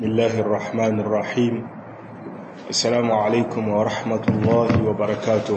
بسم الله الرحمن الرحيم السلام عليكم ورحمة الله وبركاته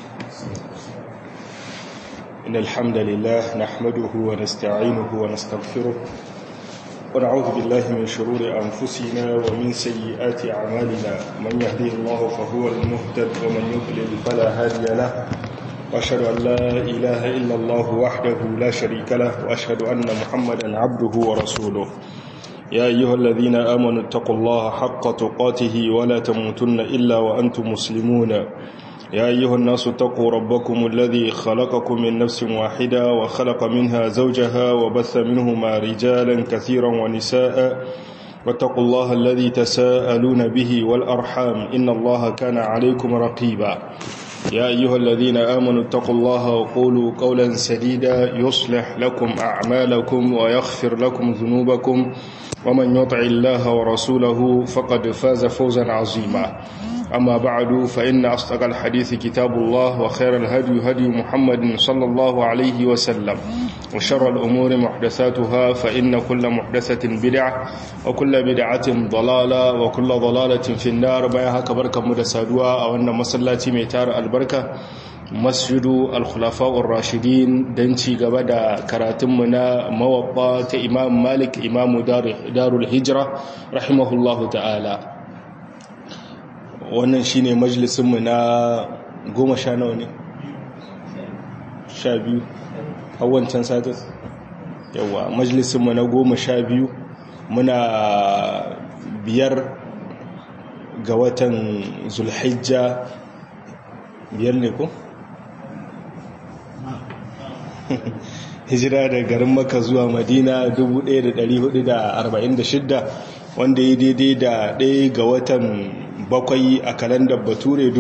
إن الحمد لله نحمده ونستعينه ونستغفره ونعوذ بالله من شرور أنفسنا ومن سيئات أعمالنا من يهديه الله فهو المهتد ومن يضلل فلا هادي له وأشهد أن لا إله إلا الله وحده لا شريك له وأشهد أن محمدا عبده ورسوله يا أيها الذين آمنوا اتقوا الله حق تقاته ولا تموتن إلا وأنتم مسلمون يا أيها الناس اتقوا ربكم الذي خلقكم من نفس واحدة وخلق منها زوجها وبث منهما رجالا كثيرا ونساء واتقوا الله الذي تساءلون به والأرحام إن الله كان عليكم رقيبا يا أيها الذين آمنوا اتقوا الله وقولوا قولا سديدا يصلح لكم أعمالكم ويغفر لكم ذنوبكم ومن يطع الله ورسوله فقد فاز فوزا عظيما أما بعد فإن أصدق الحديث كتاب الله وخير الهدي هدي محمد صلى الله عليه وسلم وشر الأمور محدثاتها فإن كل محدثة بدعة وكل بدعة ضلالة وكل ضلالة في النار بيها كبركة مدسادوا أو أن مسلاتي ميتار البركة masjidu al-khulafa'ur rashidin don ci gaba da karatunmu na mawabba ta imam malik imamu darul hijira rahimahullahu ta'ala wannan shine majalisunmu na goma sha nawa ne sha biyu hawancan satin yawa majalisunmu na goma sha biyu muna biyar ga watan zulhijja biyar ne ko? hijira da garin maka zuwa madina 1446 wanda ya daidai da ɗaya ga watan bakwai a kalandar bature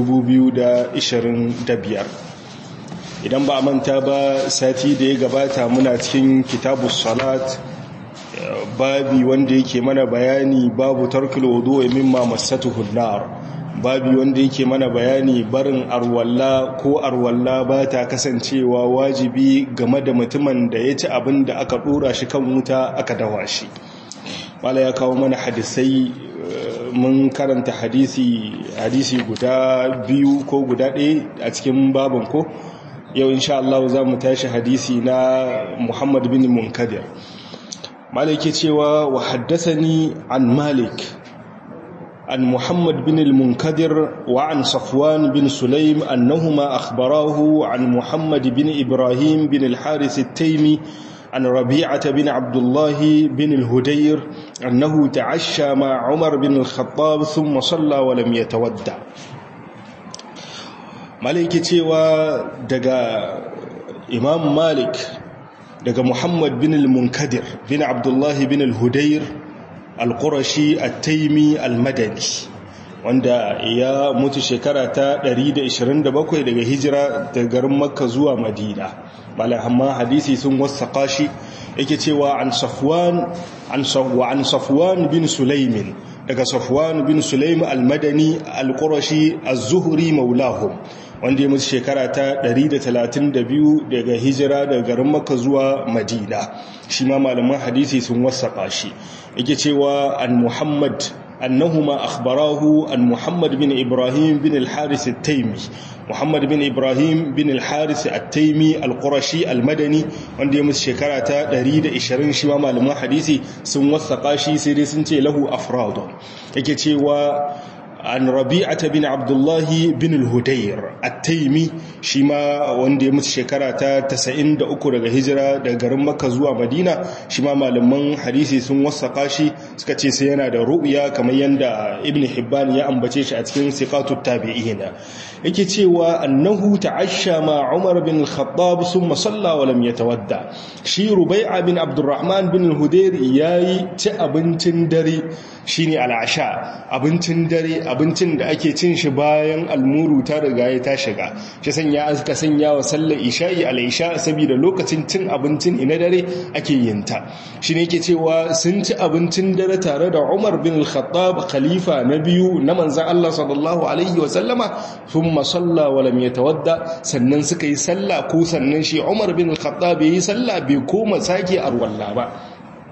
2025 idan ba a manta ba sati da ya gabata muna cikin kitabu salat babi wanda yake mana bayani babu tarkil wudu mimma masatuhu nar babi wanda yake mana bayani barin arwalla ko arwalla ba ta kasancewa wajibi game da mutumin da ya ci abin da aka dora shi kan wuta aka dawa shi wala ya kawo mana hadisai mun karanta hadisi hadisi guda biyu ko guda ɗaya a cikin babin ko yau insha Allah za mu tashi hadisi na Muhammad bin Munkadir Malik ke cewa wa haddathani an Malik عن محمد بن المنكدر وعن صفوان بن سليم أنهما أخبراه عن محمد بن إبراهيم بن الحارث التيمي عن ربيعة بن عبد الله بن الهدير أنه تعشى مع عمر بن الخطاب ثم صلى ولم يتودع مالك ودقى إمام مالك دقى محمد بن المنكدر بن عبد الله بن الهدير al-qurashi at-taimi al-madani wanda ya mutu shekara ta 127 daga hijira daga garin makka zuwa madina malahamma hadisi sun wasaka shi yake cewa an safwan an safwa an safwan bin sulaimin daga safwan bin sulaim al-madani al-qurashi az-zuhri maulahum wanda ya mutu shekara ta 132 daga hijira daga garin makka zuwa madina shi ma malaman hadisi sun wasaka shi yake cewa an muhammad annahuma akhbarahu an muhammad bin ibrahim bin al-haris at-taimi muhammad bin ibrahim bin al-haris at-taimi al-qurashi al-madani wanda ya musu shekara ta 120 shi ma malaman hadisi sun wasaka shi sai dai sun ce lahu afradun yake cewa an rabi'ata bin abdullahi bin al-hudayr at-taimi shi ma wanda ya mutu shekara ta 93 daga hijira daga garin makka zuwa madina shi ma malaman hadisi sun wasaka shi suka ce sai yana da ru'ya kamar yanda ibn hibban ya ambace shi a cikin siqatut tabi'ina yake cewa annahu ta'ashsha ma umar bin al-khattab thumma salla wa lam yatawadda shi rubai'a bin abdurrahman bin al-hudayr yayi ci abincin dare shine al'asha abincin dare abincin da ake cin shi bayan almuru ta riga ya ta shiga shi sanya aka sanya wa sallar isha'i al-isha saboda lokacin cin abincin ina dare ake yin ta shine yake cewa sun ci abincin dare tare da Umar bin al-Khattab khalifa na biyu na manzon Allah sallallahu alaihi wa sallama thumma salla wa lam yatawadda sannan suka yi sallah ko sannan shi Umar bin al-Khattab yayi sallah bai koma sake arwalla ba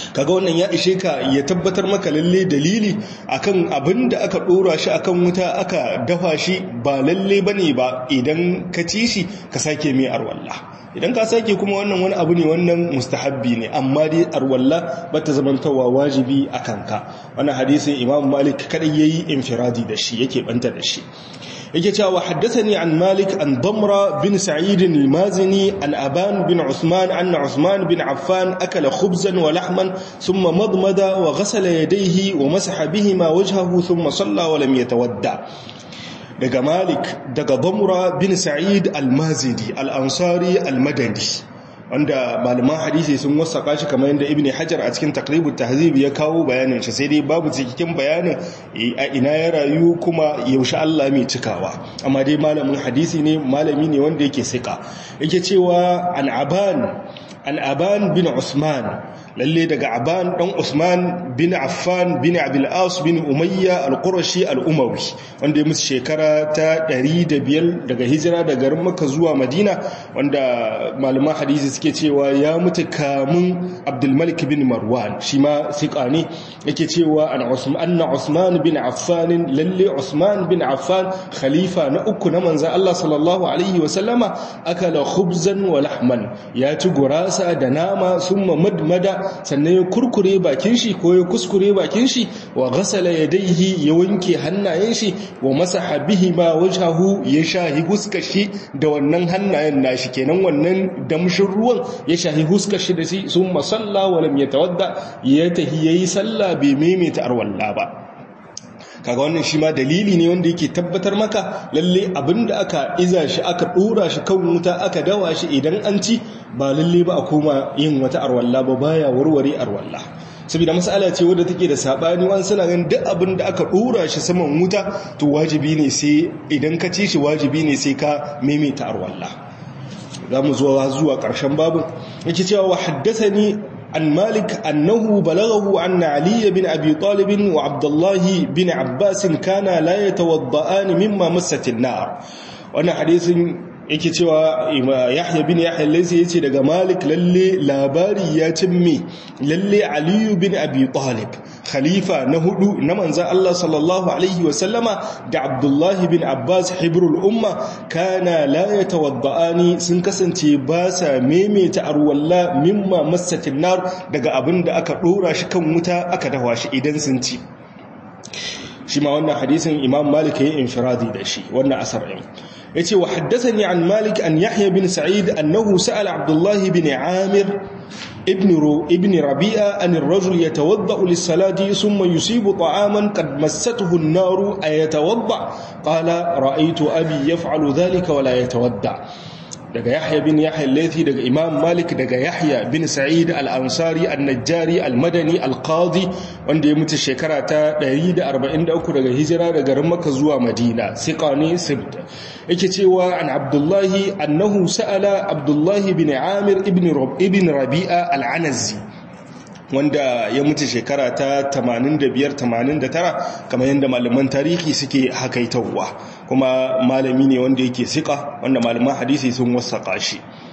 kaga wannan ya ishe ka ya tabbatar maka lalle dalili akan abin da aka dora shi akan wuta aka dafa shi ba lalle bane ba idan ka ci shi ka sake mai arwalla idan ka sake kuma wannan wani abu ne wannan mustahabbi ne amma dai arwalla bata zamantawa wajibi akan ka wannan hadisin imam malik kadai yayi infiradi da shi yake banta da shi yake cewa haddathani an malik an damra bin sa'id al-mazini an aban bin usman anna usman bin affan akala khubzan wa lahman thumma madmada wa ghasala yadayhi wa masaha bihima wajhahu thumma salla wa lam yatawadda daga malik daga damra bin sa'id al-mazidi al-ansari al-madani wanda malaman hadisi sun wasaka shi kamar yadda ibn hajar a cikin takribut tahzib ya kawo bayanin shi sai dai babu cikin bayanin a ina ya rayu kuma yaushe Allah mai cikawa amma dai malamin hadisi ne malami ne wanda yake sika yake cewa an aban an aban bin usman lalle daga aban dan usman bin affan bin abul as bin umayya al-qurashi al-umawi wanda ya musu shekara ta 105 daga hijira daga garin makka zuwa madina wanda malaman hadisi suke cewa ya mutu kamun abdul malik bin marwan shi ma sika ne yake cewa an usman anna usman bin affan lalle usman bin affan khalifa na uku na manzon Allah sallallahu alaihi wa sallama akala khubzan wa lahman ya ci gurasa da nama summa madmada sannan ya kurkure bakin shi ko ya kuskure bakin shi wa ghasala yadayhi ya wanke hannayen shi wa masaha bihi ma wajhahu ya shahi huskar shi da wannan hannayen nashi kenan wannan damshin ruwan ya shahi huskar shi da shi summa salla wa lam yatawadda ya tahi yayi sallah bai maimaita arwalla ba kaga wannan shi ma dalili ne wanda yake tabbatar maka lalle abinda aka iza shi aka dora shi kan wuta aka dawa shi idan an ci ba lalle ba a koma yin wata arwalla ba baya warware arwalla saboda mas'ala ce wadda take da sabani wani suna ganin duk abin da aka dora shi saman wuta to wajibi ne sai idan ka ci shi wajibi ne sai ka maimaita arwalla za mu zuwa zuwa ƙarshen babin yake cewa wa haddathani عن مالك أنه بلغه أن علي بن أبي طالب وعبد الله بن عباس كان لا يتوضآن مما مست النار وأنا حديث yake cewa yahya bin yahya laisi yace daga malik lalle labari ya cimme lalle aliyu bin abi talib khalifa na hudu na manzan Allah sallallahu alaihi wasallama da abdullahi bin abbas hibrul umma kana la yatawadda'ani sun kasance ba sa maimaita arwalla mimma massatin nar daga abin da aka dora shi kan wuta aka dawa shi idan sun ci shi ma wannan hadisin imam malik yayin infiradi da shi wannan asar ɗin yace wa haddathani an malik an yahya bin sa'id annahu sa'ala abdullah bin amir ibn ru ibn rabi'a an ar-rajul yatawadda lis-salati thumma yusibu ta'aman qad massatuhu an-nar ayatawadda qala ra'aytu abi yaf'alu dhalika wa la yatawadda daga Yahya bin Yahya al-Laythi daga Imam Malik daga Yahya bin Sa'id al-Ansari al-Najjari al-Madani al-Qadi wanda ya mutu shekara ta 143 daga hijira daga garin Makka zuwa Madina siqani sibt yake cewa an Abdullah annahu sa'ala Abdullah bin Amir ibn ibn Rabi'a al-Anazi wanda ya mutu shekara ta 85-89 kamar yadda malaman tarihi suke hakaitawa kuma malami ne wanda yake sika wanda malaman hadisi sun wasaƙa shi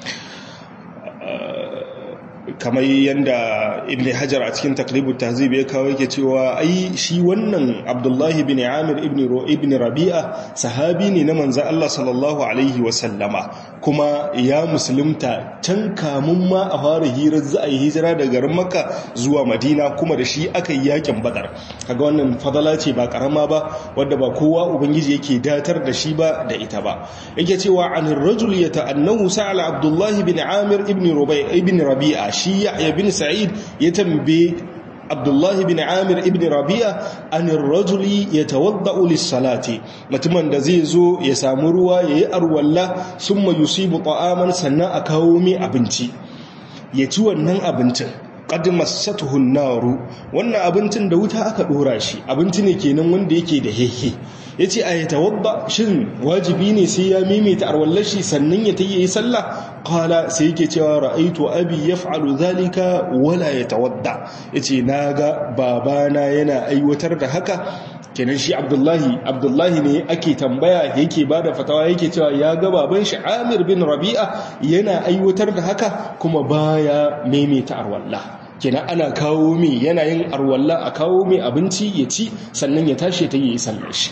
kamar yadda ibn hajar a cikin takribu tahzib ya kawo yake cewa ai shi wannan abdullahi bin amir ibn rabi'a sahabi ne na manzan Allah sallallahu alaihi wasallama kuma ya musulunta can kamun ma a fara hirar za a yi hijira daga garin makka zuwa madina kuma da shi aka yi yakin badar kaga wannan fadala ce ba karama ba wadda ba kowa ubangiji yake datar da shi ba da ita ba yake cewa an rajul yata'annahu sa'ala abdullahi bin amir ibn ibn rabi'a shi yahya bin sa'id ya tambaye abdullahi bin amir ibn rabi'a an rajuli yatawadda'u lis-salati mutumin da zai zo ya samu ruwa yayi arwalla summa yusibu ta'aman sannan a kawo mai abinci ya ci wannan abincin qad massatuhu an-naru wannan abincin da wuta aka dora shi abinci ne kenan wanda yake da hehe yace a yatawadda shin wajibi ne sai ya maimaita arwallashi sannan ya tayi sallah qala sai yake cewa ra'aitu abi yaf'alu dhalika wala yatawadda yace naga babana yana aiwatar da haka kenan shi abdullahi abdullahi ne ake tambaya yake bada fatawa yake cewa ya ga baban shi amir bin rabi'a yana aiwatar da haka kuma baya maimaita arwallah kenan ana kawo mai yana yin arwalla a kawo mai abinci ya ci sannan ya tashi ta yi sallar shi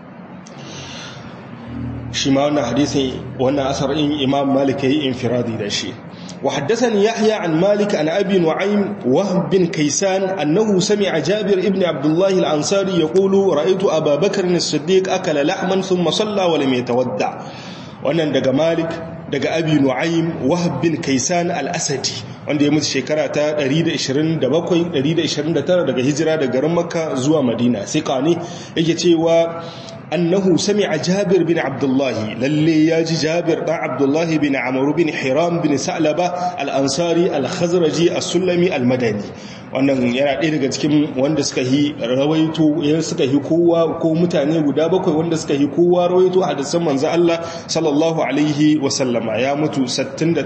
shi ma wannan hadisin wannan asarin imam malik yayi infiradi da shi وحدثني يحيى عن مالك عن أبي نعيم وهب بن كيسان أنه سمع جابر ابن عبد الله الأنصاري يقول رأيت أبا بكر الصديق أكل لحما ثم صلى ولم يتودع wannan daga malik daga abi nu'aym wahab bin kaisan al-asadi wanda ya mutu shekara ta 127 129 daga hijira daga garin makka zuwa madina sai kane yake cewa annahu sami'a jabir bin abdullahi lalle ya ji jabir dan abdullahi bin amr bin hiram bin sa'laba al-ansari al-khazraji as-sulami al-madani wannan yana ɗaya daga cikin wanda suka yi rawaito yana suka yi kowa ko mutane guda bakwai wanda suka yi kowa rawaito hadisan manzo Allah sallallahu alaihi wa sallama ya mutu 68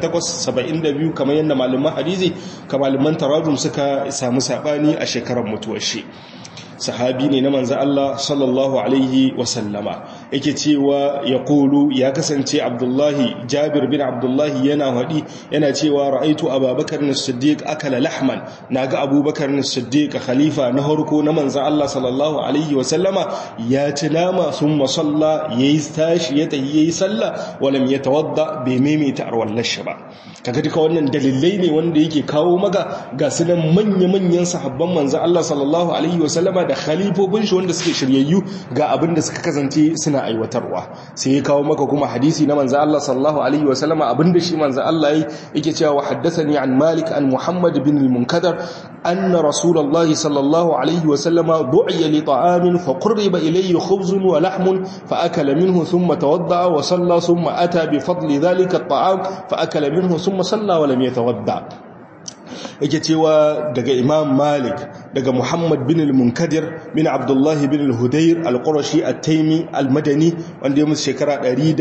72 kamar yadda malaman hadisi kamar malaman tarajum suka samu sabani a shekarar mutuwar shi sahabi ne na manzan Allah sallallahu Alaihi wasallama yake cewa ya kulu ya kasance abdullahi jabir bin abdullahi yana haɗi yana cewa ra'aitu abubakar na siddiq akala lahman na ga abubakar na siddiq khalifa na harko na manzan Allah sallallahu Alaihi wasallama ya ci nama sun masalla ya yi tashi ya tahi ya yi sallah walam ya tawadda bai maimaita arwallar shi ba kaga duka wannan dalilai ne wanda yake kawo maka ga su nan manya-manyan sahabban manzan Allah sallallahu Alaihi wasallama da khalifofin shi wanda suke shiryayyu ga abin da suka kasance suna aiwatarwa sai ya kawo maka kuma hadisi na manzo Allah sallallahu alaihi wa sallama abinda shi manzo Allah yake cewa haddathani an Malik an Muhammad bin al-Munkadar anna Rasulullah sallallahu alaihi wa sallama du'iya li ta'amin fa qurriba ilayhi khubzun wa lahmun fa akala minhu thumma tawadda wa salla thumma ata bi fadli dhalika at-ta'am fa akala minhu thumma salla wa lam yatawadda yake cewa daga imam malik daga muhammad bin al-munkadir bin abdullahi bin al-hudayr al-qurashi at-taimi al-madani wanda ya musu shekara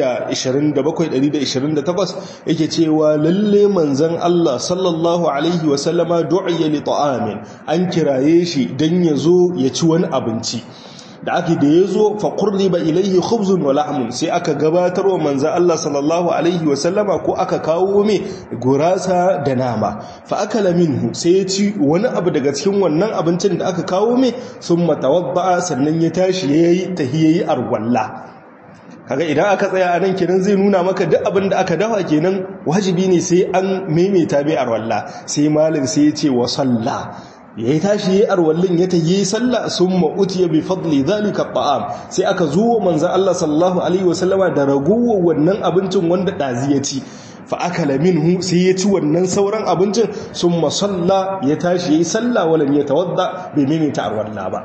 127-128 yake cewa lalle manzan allah sallallahu alaihi wasallama du'iya li ta'amin an kiraye shi dan ya zo ya ci wani abinci da aka da ya zo faƙurri ba ilaihi khubzun wa lahmun sai aka gabatar wa manza Allah sallallahu alaihi wasallama ko aka kawo mai gurasa da nama fa akala minhu sai ya ci wani abu daga cikin wannan abincin da aka kawo mai sun matawadda sannan ya tashi ya yi tahiyayi arwalla kaga idan aka tsaya a nan kenan zai nuna maka duk abin da aka dafa kenan wajibi ne sai an maimaita mai arwalla sai malin sai ya ce wa sallah ya yi tashi ya arwallin ya ta yi sallah sun ma'uti ya bi fadli zalika ba'am sai aka zo manzan Allah sallallahu Alaihi wasallama da ragowar wannan abincin wanda ɗazi ya ci fa'akala minhu sai ya ci wannan sauran abincin sun masalla ya tashi ya yi sallah walam ya tawadda bai maimaita arwalla ba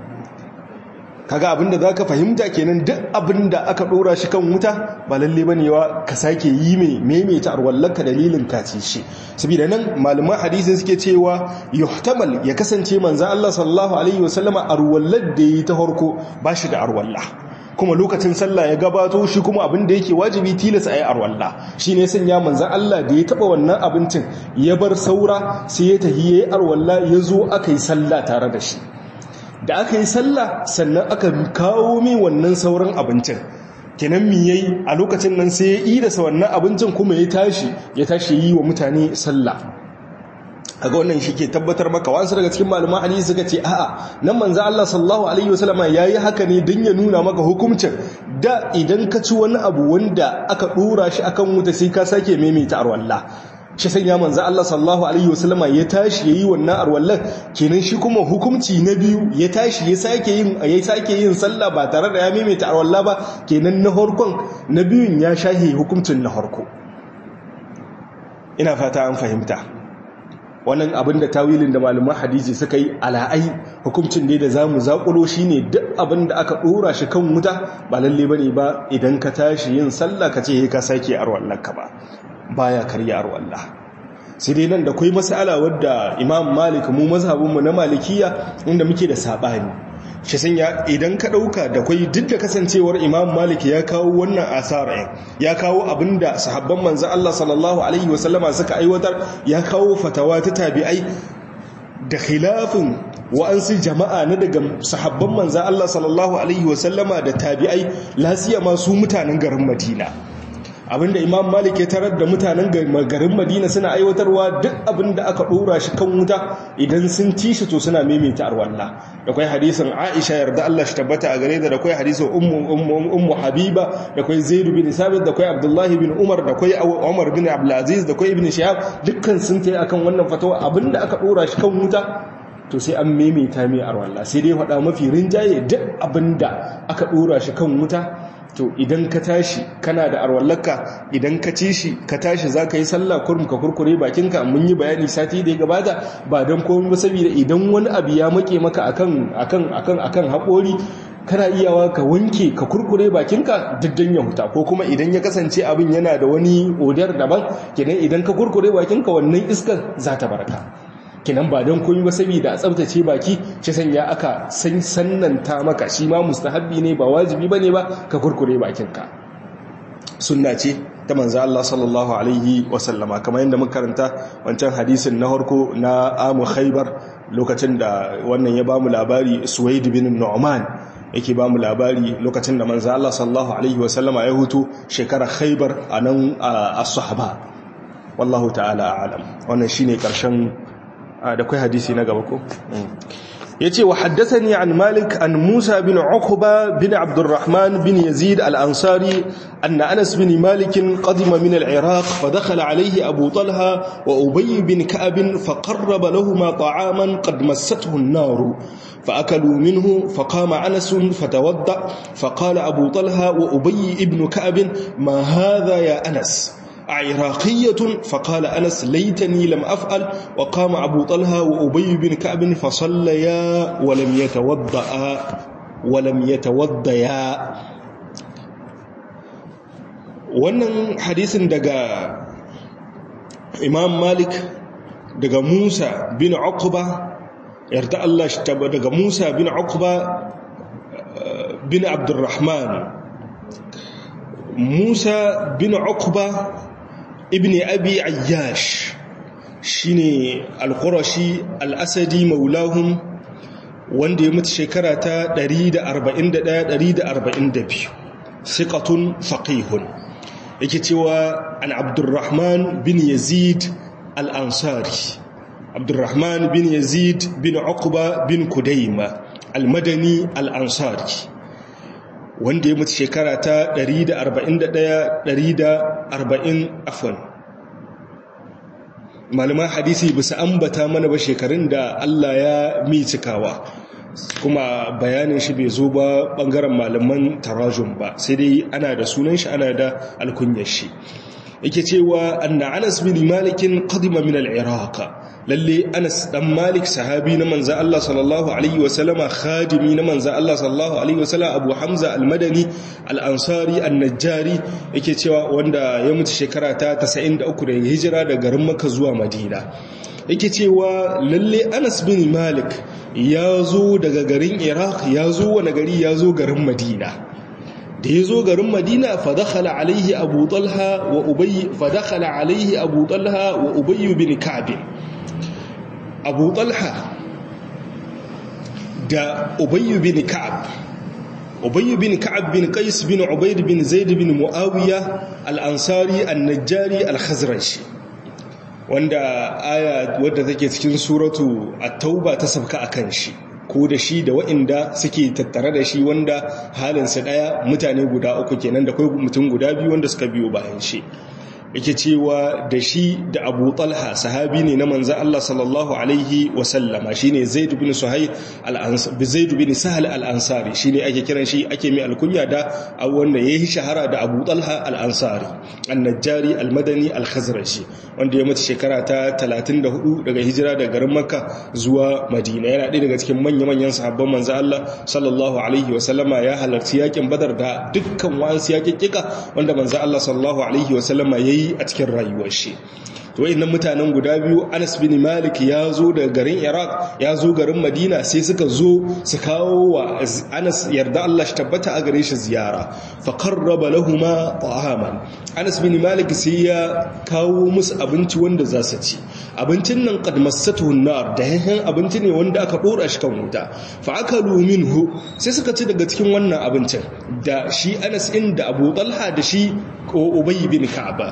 kaga abinda za ka fahimta kenan duk abinda aka ɗora shi kan wuta ba lalle ba ne wa ka sake yi mai maimaita arwallanka dalilin kaci shi saboda nan malaman hadisin suke cewa yuhtamal ya kasance manzo Allah sallallahu alaihi wasallama arwallar da yi ta farko ba shi da arwalla kuma lokacin sallah ya gabato shi kuma abin da yake wajibi tilas a yi arwalla shi ne sanya manzan Allah da ya taba wannan abincin ya bar saura sai ya tahi ya yi arwalla ya zo aka yi sallah tare da shi da aka yi sallah sannan aka kawo min wannan sauran abincin kenan mi yayi a lokacin nan sai ya yi da wannan abincin kuma ya tashi ya tashi yi wa mutane sallah kaga wannan shi ke tabbatar maka wasu daga cikin malaman hadisi suka ce a'a nan manzo Allah sallallahu alaihi wasallama yayi haka ne dan ya nuna maka hukuncin da idan ka ci wani abu wanda aka dora shi akan wuta sai ka sake maimaita arwalla shi sanya manzo Allah sallallahu alaihi wasallama ya tashi yayi wannan arwallan kenan shi kuma hukunci na biyu ya tashi ya sake yin ya sake yin sallah ba tare da ya maimaita arwalla ba kenan na harkon na biyun ya shahe hukuncin na harko ina fata an fahimta wannan abin da tawilin da malaman hadisi suka yi ala'ai hukuncin ne da za mu zaƙulo shi ne duk abin da aka ɗora shi kan wuta ba lalle ba ne ba idan ka tashi yin sallah ka ce ka sake arwallarka ba baya karya arwallah sai dai nan da kwai masala wadda imam malik mu mazhabinmu na malikiya inda muke da saɓani shi sanya idan ka ɗauka da kwai duk da kasancewar imam malik ya kawo wannan asara ya kawo abinda sahabban manzo Allah sallallahu alaihi wasallama suka aiwatar ya kawo fatawa ta tabi'ai da khilafin wa'ansu jama'a na daga sahabban manzo Allah sallallahu alaihi wasallama da tabi'ai lasiya ma su mutanen garin Madina abinda imam malik ya tarar da mutanen garin madina suna aiwatarwa duk abinda aka dora shi kan wuta idan sun ci shi to suna maimaita arwalla da kai hadisin aisha yarda Allah shi tabbata a gare da da kai hadisin ummu ummu habiba da kai zaid bin sabit da kai abdullahi bin umar da kai umar bin abdul aziz da kai ibn shihab dukkan sun tayi akan wannan fatawa abinda aka dora shi kan wuta to sai an maimaita mai arwalla sai dai faɗa mafi rinjaye duk abinda aka dora shi kan wuta to idan ka tashi kana da arwallaka idan ka ci shi ka tashi za ka yi sallah kurum ka kurkure bakinka mun yi bayani sati da ya gabata ba don komai ba saboda idan wani abu ya make maka akan akan akan akan haƙori kana iyawa ka wanke ka kurkure bakinka diddan ya huta ko kuma idan ya kasance abin yana da wani odar daban kenan idan ka kurkure bakinka wannan iskar za ta barka kinan ba don koyi ba saboda a tsabtace baki shi sanya aka san sannanta maka shi ma mustahabbi ne ba wajibi bane ba ka kurkure bakinka sunna ce ta manzo Allah sallallahu alaihi wasallama kamar yadda muka karanta wancan hadisin na harko na amu khaybar lokacin da wannan ya bamu labari suwaid bin nu'man yake bamu labari lokacin da manzo Allah sallallahu alaihi wasallama ya hutu shekarar khaybar anan as-sahaba wallahu ta'ala a'lam wannan shine karshen da kai hadisi na gaba ko yace wa haddathani an malik an musa bin uqba bin abdurrahman bin yazid al-ansari anna anas bin malik qadima min al-iraq fa dakhala alayhi abu talha wa ubay bin ka'b fa qarraba lahumu ta'aman qad massathu an-nar فأكلوا منه فقام أنس فتوضأ فقال أبو طلحة وأبي ابن كعب ما هذا يا أنس عراقية فقال أنس ليتني لم أفعل وقام أبو طلحة وأبي بن كعب فصليا ولم يتوضأ ولم يتوضيا wannan hadisin daga imam malik daga musa bin uqba yarda Allah shi taba daga musa bin uqba bin abdurrahman musa bin uqba ibn abi ayyash shine al-qurashi al-asadi maulahum wanda ya mutu shekara ta 141 142 thiqatun faqihun yake cewa an abdurrahman bin yazid al-ansari abdurrahman bin yazid bin uqba bin kudaima al-madani al-ansari wanda ya mutu shekara ta 141-140 afon malaman hadisi bisa ambata mana ba shekarun da Allah ya mi cikawa kuma bayanin shi bai zo ba bangaren malaman tarajun ba sai dai ana da sunan shi ana da alkunyar shi yake cewa anna anas bin malikin qadima min al-iraq lalle anas dan malik sahabi na manzo Allah sallallahu alaihi wasallama khadimi na manzo Allah sallallahu alaihi wasallam abu hamza al-madani al-ansari an-najjari yake cewa wanda ya mutu shekara ta 93 da hijira daga garin makka zuwa madina yake cewa lalle anas bin malik ya zo daga garin iraq ya zo wani gari ya zo garin madina da ya zo garin madina fadakhala alaihi abu talha wa ubayy fadakhala alaihi abu talha wa ubayy bin ka'b abu talha da ubayy bin ka'b ubayy bin ka'b bin qais bin ubayd bin zaid bin muawiya al-ansari an-najjari al-khazraji wanda aya wadda take cikin suratu at-tauba ta sabka akan shi ko da shi da waɗanda suke tattare da shi wanda halinsa ɗaya mutane guda uku kenan da kai mutum guda biyu wanda suka biyo bayan shi yake cewa da shi da abu talha sahabi ne na manzan Allah sallallahu alaihi wasallama shi ne zaidu bin suhail zaidu bin sahal al'ansari shi ne ake kiran shi ake mai alkunya da wanda ya yi shahara da abu talha al'ansari annajjari almadani alkhazrashi wanda ya mutu shekara ta 34 daga hijira daga garin makka zuwa madina yana ɗaya daga cikin manya-manyan sahabban manzan Allah sallallahu alaihi wasallama ya halarci yakin badar da dukkan wasu yakin kika wanda manzan Allah sallallahu alaihi wasallama ya yi a cikin rayuwar shi to wayannan mutanen guda biyu Anas bin Malik ya zo daga garin Iraq ya zo garin Madina sai suka zo su kawo wa Anas yarda Allah shi tabbata a gare shi ziyara fa qarraba lahumu ta'aman Anas bin Malik sai ya kawo musu abinci wanda za su ci abincin nan qad massatuhu nar da yayin abinci ne wanda aka dora shi kan wuta fa akalu minhu sai suka ci daga cikin wannan abincin da shi Anas inda Abu Talha da shi Ubay bin Ka'aba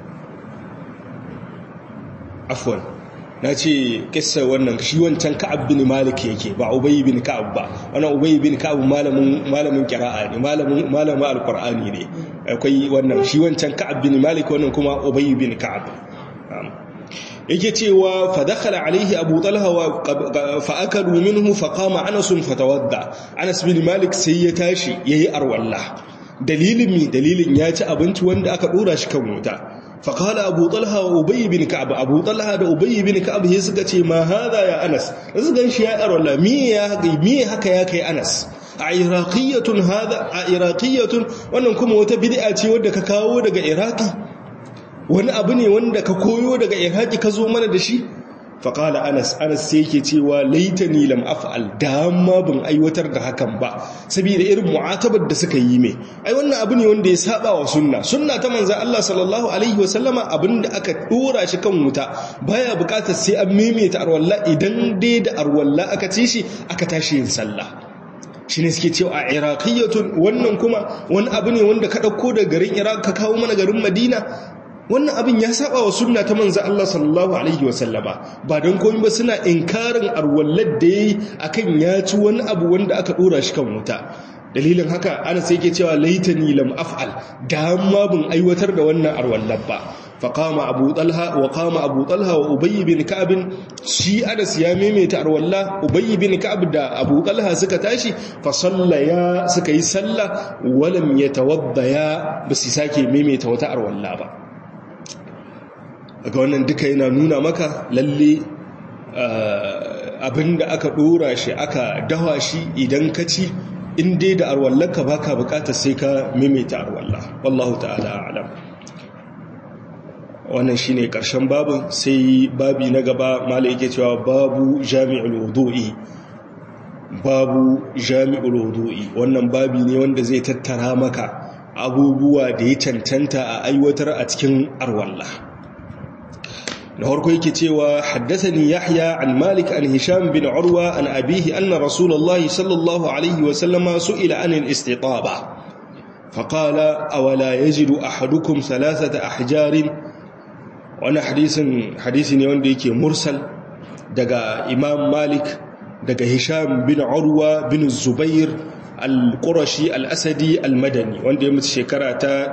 afwan na ce kissa wannan shi wancan ka'ab bin malik yake ba ubay bin ka'ab ba wannan ubay bin ka'ab malamin malamin qira'a ne malamin malamin alqur'ani ne akwai wannan shi wancan ka'ab bin malik wannan kuma ubay bin ka'ab yake cewa fa dakhala alaihi abu talha wa fa akalu minhu fa qama anas fatawadda anas bin malik sai ya tashi yayi arwalla dalilin mi dalilin ya ci abinci wanda aka dora shi kan wuta faƙala abu talha wa ubayi bin ka'ab abu talha da ubayi bin ka'ab ya suka ce ma hada ya anas da su ganshi ya ƙarwala miye haka ya kai anas a iraqiyatun hada a iraqiyatun wannan kuma wata bid'a ce wadda ka kawo daga iraki wani abu ne wanda ka koyo daga iraki ka zo mana da shi faƙala anas anas sai yake cewa laitani lam af'al dama ban aiwatar da hakan ba saboda irin mu'atabar da suka yi mai ai wannan abu ne wanda ya saba wa sunna sunna ta manzon Allah sallallahu alaihi wasallama abinda aka dora shi kan wuta baya buƙatar sai an maimaita arwalla idan dai da arwalla aka ci shi aka tashi yin sallah shi ne suke cewa a iraqiyatun wannan kuma wani abu ne wanda ka ɗauko daga garin iraq ka kawo mana garin madina wannan abin ya saba wa sunna ta manzo Allah sallallahu alaihi wasallama ba don komai ba suna inkarin arwallar da yayi akan ya ci wani abu wanda aka dora shi kan wuta dalilin haka ana sai yake cewa laitani lam af'al da ma bin aiwatar da wannan arwallar ba faqama abu talha wa qama abu talha wa ubay bin ka'ab shi anas ya maimaita arwalla ubay bin ka'ab da abu talha suka tashi fa sallaya suka yi sallah walam yatawaddaya basu sake maimaita wata arwalla ba ga wannan duka yana nuna maka lalle abinda aka dora shi aka dawa shi idan ka ci in dai da arwallaka baka bukatar sai ka maimaita arwalla wallahu ta'ala a'lam wannan shine karshen babin sai babi na gaba malai yake cewa babu jami'ul wudu'i babu jami'ul wudu'i wannan babi ne wanda zai tattara maka abubuwa da ya cancanta a aiwatar a cikin arwalla na farko yake cewa haddathani yahya an malik an hisham bin urwa an abihi anna rasulullahi sallallahu alaihi wa sallama su'ila an al-istitaba faqala awala yajidu ahadukum thalathata ahjarin wannan hadisin hadisi ne wanda yake mursal daga imam malik daga hisham bin urwa bin zubair al-qurashi al-asadi al-madani wanda ya mutu shekara ta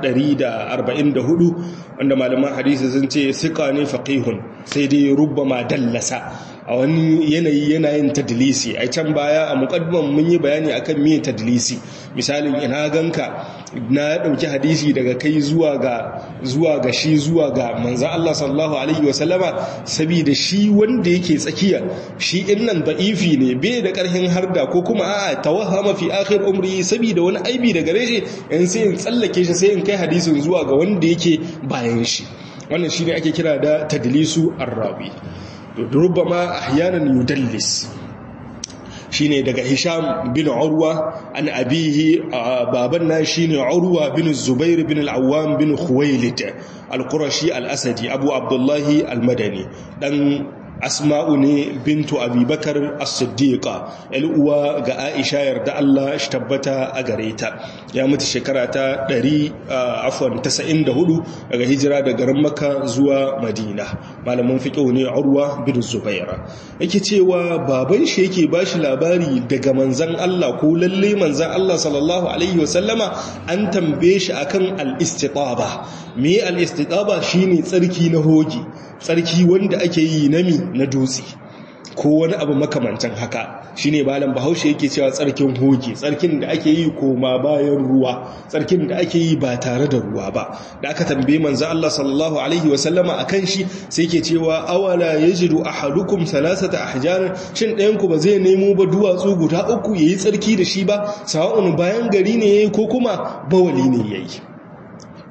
144 wanda malaman hadisi sun ce thiqa ne faqihun sai dai rubbama dallasa a wani yanayi yanayin tadlisi a can baya a muqaddiman mun yi bayani akan me tadlisi misalin ina ganka na dauki hadisi daga kai zuwa ga zuwa ga shi zuwa ga manzo Allah sallallahu alaihi wasallama saboda shi wanda yake tsakiya shi innan da'ifi ne bai da karhin harda ko kuma a'a tawahama fi akhir umri saboda wani aibi daga gare shi in sai in tsallake shi sai in kai hadisin zuwa ga wanda yake bayan shi wannan shine ake kira da tadlisu arrawi ربما احيانا يدلس shine daga Hisham bin Urwa an abihi baban na shine Urwa bin Zubair bin al-Awwam bin Khuwailid al-Qurashi al-Asadi Abu Abdullah al-Madani dan Asma'u ne bintu Abubakar as-Siddiqa uwa ga Aisha yarda Allah shi tabbata a gare ta ya mutu shekara ta 100 afwan 94 daga hijira daga garin Makka zuwa Madina malamin fiqh ne Urwa bin Zubair yake cewa baban shi yake bashi labari daga manzan Allah ko lalle manzan Allah sallallahu alaihi wasallama an tambaye shi akan al-istitaba me al-istitaba shine tsarki na hoji tsarki wanda ake yi nami na dutse ko wani abu makamancin haka shine balan bahaushe yake cewa tsarkin hoji tsarkin da ake yi koma bayan ruwa tsarkin da ake yi ba tare da ruwa ba da aka tambaye manzo Allah sallallahu alaihi wasallama akan shi sai yake cewa awala yajidu ahadukum thalathata ahjar shin ɗayan ku ba zai nemo ba duwatsu guda uku yayi tsarki da shi ba sawa'un bayan gari ne yayi ko kuma bawali ne yayi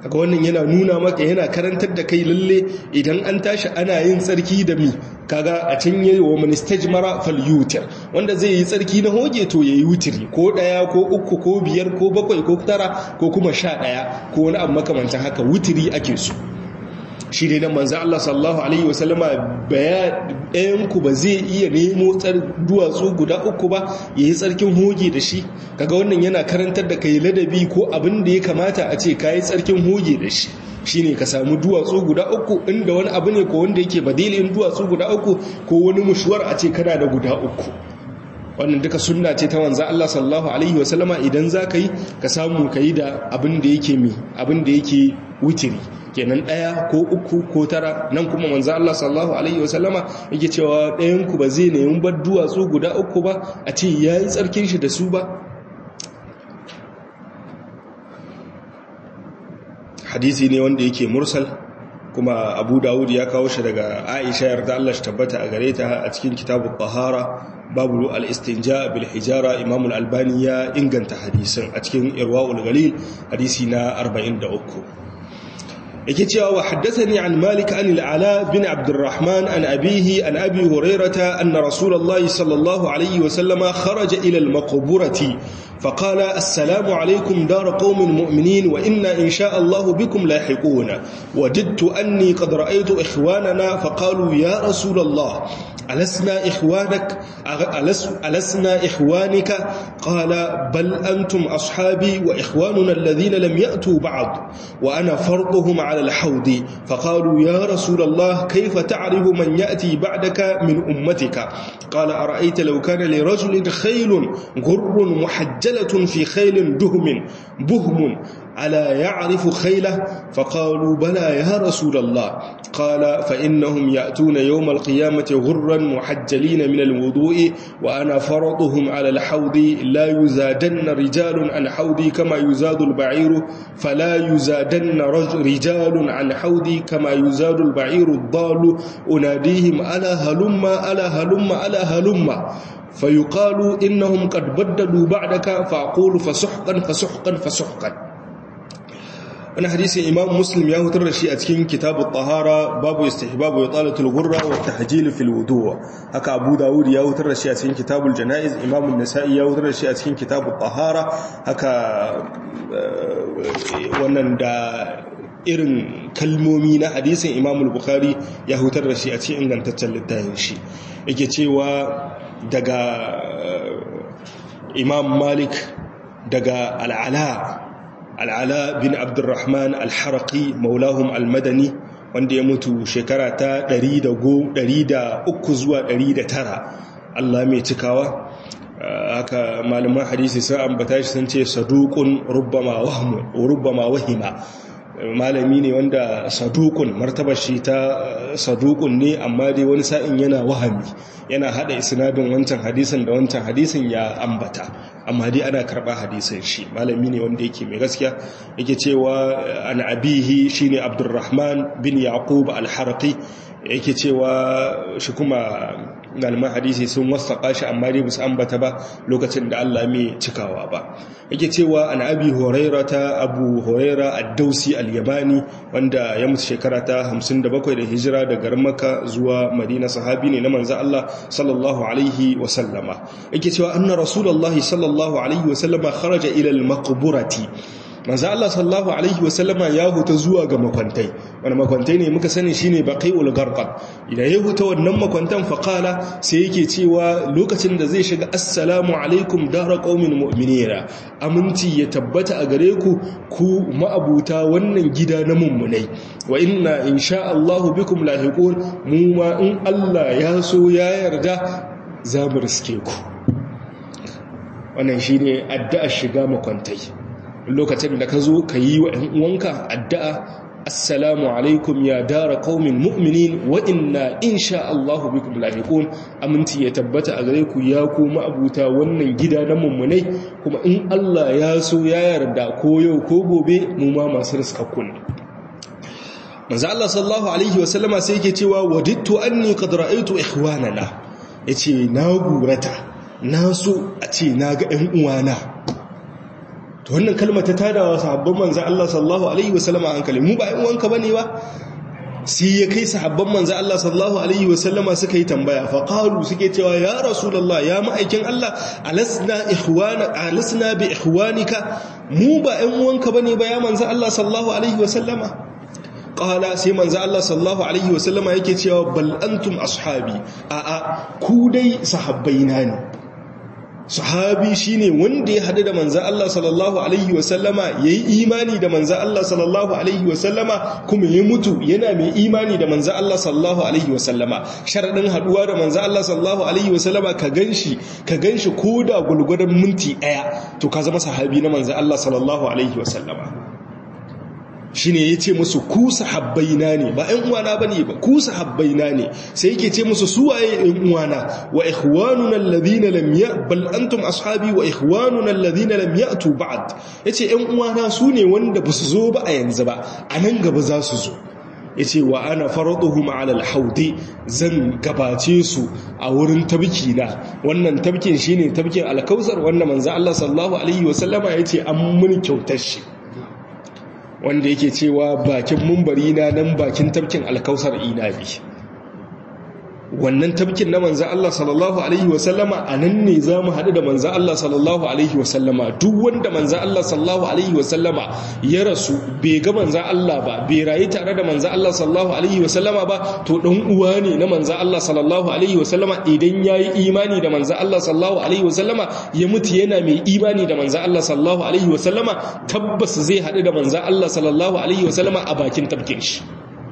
kaga wannan yana nuna maka yana karantar da kai lalle idan an tashi ana yin tsarki da mi kaga a can yayi wa man istajmara falyutir wanda zai yi tsarki na hoge to yayi wutiri ko daya ko uku ko biyar ko bakwai ko tara ko kuma sha daya ko wani abu makamancin haka wutiri ake so shi ne nan manzan Allah sallallahu Alaihi wasallama ɗayanku ba zai iya nemo duwatsu guda uku ba ya yi tsarkin hoge da shi kaga wannan yana karantar da kai ladabi ko abin da ya kamata a ce ka yi tsarkin hoge da shi shi ne ka samu duwatsu guda uku inda wani abu ne ko wanda yake badilin duwatsu guda uku ko wani mushuwar a ce kana da guda uku wannan duka sunna ce ta wanzan Allah sallallahu Alaihi wasallama idan za ka yi ka samu ka yi da abin da yake mi abin da yake wutiri kenan ɗaya ko uku ko tara nan kuma manzo Allah sallallahu alaihi wasallama yake cewa ɗayan ku ba zai nemi bar duwatsu guda uku ba a ce yayi tsarkin shi da su ba hadisi ne wanda yake mursal kuma Abu Dawud ya kawo shi daga Aisha yarda Allah shi tabbata a gare ta a cikin kitabut tahara babu al-istinja bil hijara Imam al-Albani ya inganta hadisin a cikin Irwaul Ghalil hadisi na 43 yake cewa wa haddathani an malik an al-ala bin abdurrahman an abihi an abi hurairata anna rasulullahi sallallahu alaihi wa sallama kharaja ila al-maqburati فقال السلام عليكم دار قوم مؤمنين وإنا إن شاء الله بكم لاحقون وددت أني قد رأيت إخواننا فقالوا يا رسول الله ألسنا إخوانك ألس ألسنا إخوانك قال بل أنتم أصحابي وإخواننا الذين لم يأتوا بعد وأنا فرضهم على الحوض فقالوا يا رسول الله كيف تعرف من يأتي بعدك من أمتك قال أرأيت لو كان لرجل خيل غر محجلة في خيل دهم بهم ألا يعرف خيله فقالوا بلى يا رسول الله قال فإنهم يأتون يوم القيامة غرا محجلين من الوضوء وأنا فرطهم على الحوض لا يزادن رجال عن حوضي كما يزاد البعير فلا يزادن رجال عن حوضي كما يزاد البعير الضال أناديهم ألا هلم ألا هلم ألا هلم فيقال إنهم قد بدلوا بعدك فأقول فسحقا فسحقا فسحقا wani hadisin imam muslim ya hutar da shi a cikin kitabu tahara babu istihbabu ya tsalatul gurra wa tahjil fil wudu haka abu dawud ya hutar da shi a cikin kitabul janaiz imam an-nasa'i ya hutar da shi a cikin kitabu tahara haka wannan da irin kalmomi na hadisin imam al-bukhari ya hutar da shi a cikin ingantaccen littafin shi yake cewa daga imam malik daga al'ala al'ala bin abdurrahman al-haraki maulahum al-madani wanda ya mutu shekara ta 103 zuwa 109 Allah mai cikawa haka malaman hadisi sun ambata shi sun ce saduqun rubbama wahmu rubbama wahima malami ne wanda sadukun martabar shi ta sadukun ne amma dai wani sa'in yana wahami yana hada isnadin wancan hadisin da wancan hadisin ya ambata amma dai ana karba hadisin shi malami ne wanda yake mai gaskiya yake cewa an abihi shine abdurrahman bin yaqub al-harqi yake cewa shi kuma galman hadisi sun wasaka shi amma dai basu ambata ba lokacin da Allah mai cikawa ba yake cewa an abi huraira ta abu huraira ad-dausi al-yamani wanda ya mutu shekara ta 57 da hijira daga garin makka zuwa madina sahabi ne na manzo Allah sallallahu alaihi wa sallama yake cewa anna rasulullahi sallallahu alaihi wa sallama kharaja ila al-maqburati manzo Allah sallallahu alaihi wasallama ya huta zuwa ga makwantai wani makwantai ne muka sani shine baqiul gharqad idan ya huta wannan makwantan faqala sai yake cewa lokacin da zai shiga assalamu alaikum dara qaumin mu'minina aminci ya tabbata a gare ku ku ma'abuta wannan gida na mummunai wa inna insha Allah bikum lahiqun mu ma in Allah ya so ya yarda za mu riske ku wannan shine addu'ar shiga makwantai lokacin da ka zo ka yi wa uwanka addu'a assalamu alaikum ya dara qaumin mu'minin wa inna insha Allah bikum lahiqun aminci ya tabbata a gare ku ya kuma abuta wannan gida na mummunai kuma in Allah ya so ya yarda ko yau ko gobe mu ma masu riskakku ne manzo Allah sallallahu alaihi wa sallama sai yake cewa wadittu anni qad ra'aytu ikhwanana yace na gurata na so a ce na ga ɗan uwana to wannan kalma ta tadawa sahabban manzo Allah sallallahu alaihi wasallam hankali mu ba ƴan uwanka bane ba sai ya kai sahabban manzo Allah sallallahu alaihi wasallama suka yi tambaya fa qalu suke cewa ya rasulullah ya ma'aikin Allah alasna ikhwana alasna bi ikhwanika mu ba ƴan uwanka bane ba ya manzo Allah sallallahu alaihi wasallama qala sai manzo Allah sallallahu alaihi wasallama yake cewa bal antum ashabi a a ku dai sahabbaina ne sahabi shine wanda ya hadu da manzo Allah sallallahu alaihi wasallama yayi imani da manzo Allah sallallahu alaihi wasallama kuma ya mutu yana mai imani da manzo Allah sallallahu alaihi wasallama sharadin haduwa da manzo Allah sallallahu alaihi wasallama ka ganshi ka ganshi koda gulgudan minti daya to ka zama sahabi na manzo Allah sallallahu alaihi wasallama shine yace musu ku sahabbaina ne ba ɗan uwana bane ba ku sahabbaina ne sai yake ce musu su waye ɗan uwana wa ikhwanuna alladhina lam ya bal antum ashabi wa ikhwanuna alladhina lam ya'tu ba'd yace ɗan uwana su ne wanda basu zo ba a yanzu ba a nan gaba za su zo yace wa ana faraduhum ala alhawdi zan gabace su a wurin tabki na wannan tabkin shine tabkin alkausar wanda manzo Allah sallallahu alaihi wasallama yace an mun kyautar shi wanda yake cewa bakin mumbari na nan bakin tabkin alkausar inabi wannan tabkin na manzan Allah sallallahu Alaihi wasallama a nan ne za mu haɗu da manzan Allah sallallahu Alaihi wasallama duk wanda manzan Allah sallallahu Alaihi wasallama ya rasu bai ga manzan Allah ba bai rayu tare da manzan Allah sallallahu Alaihi wasallama ba to ɗan uwa ne na manzan Allah sallallahu Alaihi wasallama idan ya yi imani da manzan Allah sallallahu Alaihi wasallama ya mutu yana mai imani da manzan Allah sallallahu Alaihi wasallama tabbas zai haɗu da manzan Allah sallallahu Alaihi wasallama a bakin tabkin shi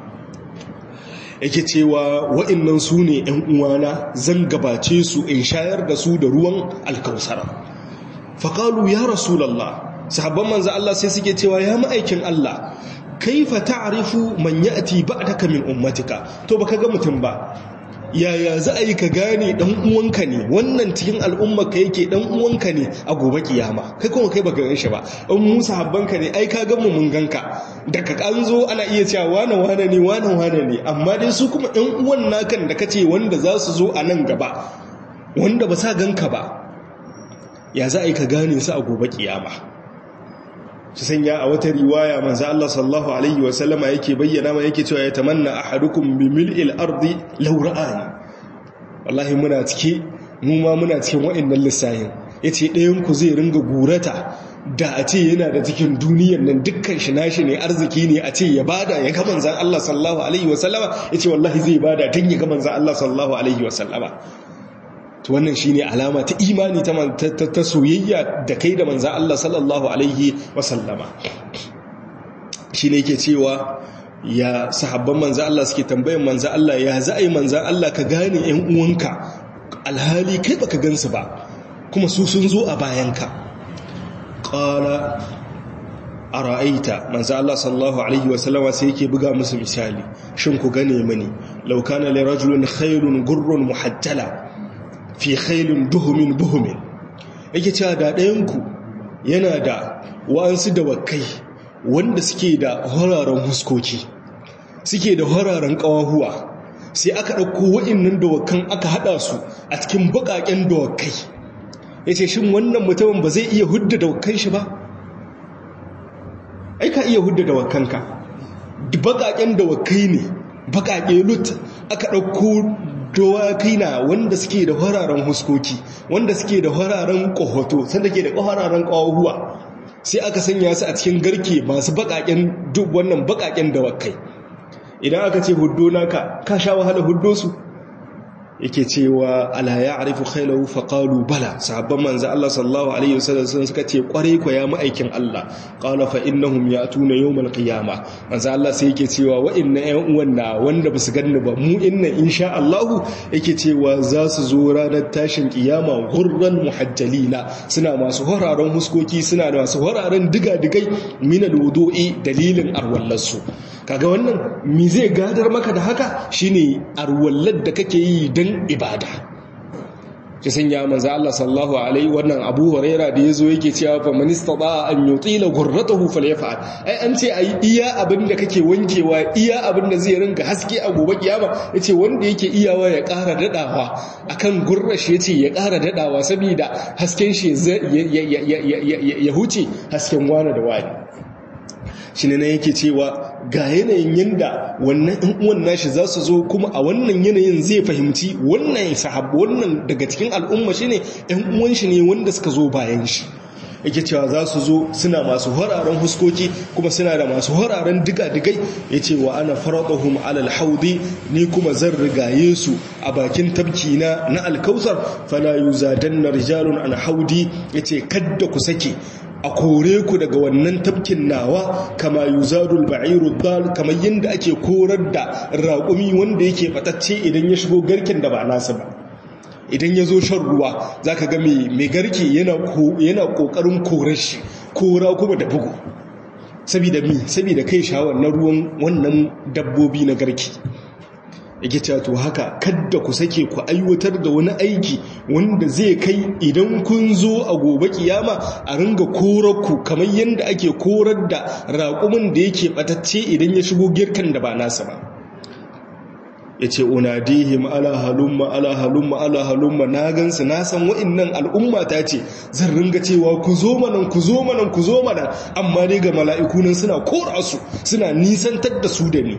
yake cewa wa'annan su ne ‘yan uwana zan gabace su in shayar da su da ruwan alkausara faƙalu ya rasulallah sahabban manza Allah sai suke cewa ya ma'aikin Allah kaifa ta'rifu man ya'ti ba'daka min ummatika to baka ga mutum ba yaya za a yi ka gane dan uwanka ne wannan cikin al'ummarka yake dan uwanka ne a gobe kiyama kai kuma kai baka gan shi ba in musa habbanka ne ai ka ga mu mun ganka daga kan zo ana iya cewa wane wane ne wane wane ne amma dai su kuma ɗan uwan nakan da kace wanda za su zo a nan gaba wanda ba sa ganka ba ya za a yi ka gane su a gobe kiyama su sanya a wata riwaya manzo Allah sallallahu alaihi wa sallama yake bayyana ma yake cewa ya tamanna ahadukum bi mil'il ardi law ra'ani wallahi muna cike mu ma muna cikin wa'annan lissahin yace ɗayan ku zai ringa gurata da a ce yana da cikin duniyar nan dukkan shi nashi ne arziki ne a ce ya bada ya ga manzon Allah sallallahu alaihi wa sallama yace wallahi zai bada dan ya ga manzon Allah sallallahu alaihi wa sallama to wannan shine alama ta imani ta ta soyayya da kai da manzon Allah sallallahu alaihi wasallama shine yake cewa ya sahabban manzon Allah suke tambayan manzon Allah ya za a yi manzon Allah ka gane ƴan uwanka alhali kai baka gansu ba kuma su sun zo a bayanka qala ara'aita manzo Allah sallallahu alaihi wasallama sai yake buga musu misali shin ku gane mani law kana li rajulin khairun gurrun muhajjala fi khailun duhumin buhumin yake cewa da ɗayanku yana da wa'ansu dawakai wanda suke da hararen huskoki suke da hararen ƙawahuwa sai aka ɗauko wa'innan dawakan aka haɗa su a cikin baƙaƙen dawakai ya ce shin wannan mutumin ba zai iya hudda dawakan shi ba ai ka iya hudda dawakanka baƙaƙen dawakai ne baƙaƙe lut aka ɗauko dawakai na wanda suke da hararen huskoki wanda suke da hararen ƙohoto sanda ke da hararen ƙawahuwa sai aka sanya su a cikin garke masu baƙaƙen duk wannan baƙaƙen dawakai idan aka ce huddo naka ka sha wahala huddo su yake cewa ala ya arifu khailahu faqalu bala sahabban manzo Allah sallallahu alaihi wasallam sun suka ce kware ko ya ma'aikin Allah qala fa innahum ya'tuna yawmal qiyamah manzo Allah sai yake cewa wa inna ƴan uwan na wanda basu ganni ba mu inna insha Allah yake cewa za su zo ranar tashin kiyama gurran muhajjalina suna masu horaron huskoki suna da masu horaron diga-digai min alwudu'i dalilin arwallarsu kaga wannan mi zai gadar maka da haka shine arwallar da kake yi don ibada shi sanya manzo Allah sallallahu alaihi wannan Abu Huraira da yazo yake cewa fa man istata an yutila ghurratahu falyaf'al ai an ce ai iya abinda kake wankewa iya abinda zai ringa haske a gobe kiyama yace wanda yake iyawa ya ƙara dadawa akan gurrashi yace ya ƙara dadawa saboda hasken shi ya huce hasken wani da wani shi ne na yake cewa ga yanayin yadda wannan ɗan uwan nashi za su zo kuma a wannan yanayin zai fahimci wannan sahabu wannan daga cikin al'umma shi ne ɗan uwan shi ne wanda suka zo bayan shi yake cewa za su zo suna masu hararen huskoki kuma suna da masu hararen diga-digai ya ce wa ana faraɗahun alal haudi ni kuma zan rigaye su a bakin tabki na na alkausar fala yu zaden na rijalun an haudi ya ce kadda ku sake a kore ku daga wannan tafkin nawa kama yuzadul ba'iru dal kamar yadda ake korar da raƙumi wanda yake batacce idan ya shigo garken da ba nasa ba idan ya zo shan ruwa za ka ga mai garke yana ƙoƙarin korar shi kora kuma da bugu sabida mi sabida kai shawar na ruwan wannan dabbobi na garke yake cewa to haka kadda ku sake ku aiwatar da wani aiki wanda zai kai idan kun zo a gobe kiyama a ringa korar ku kamar yadda ake korar da raƙumin da yake batacce idan ya shigo girkan da ba nasa ba ya ce unadihim ala halumma ala halumma ala halumma na gansu na san wa'innan al'umma ta ce zan ringa cewa ku zo manan ku zo manan ku zo manan amma dai ga mala'iku nan suna kora su suna nisantar da su da ni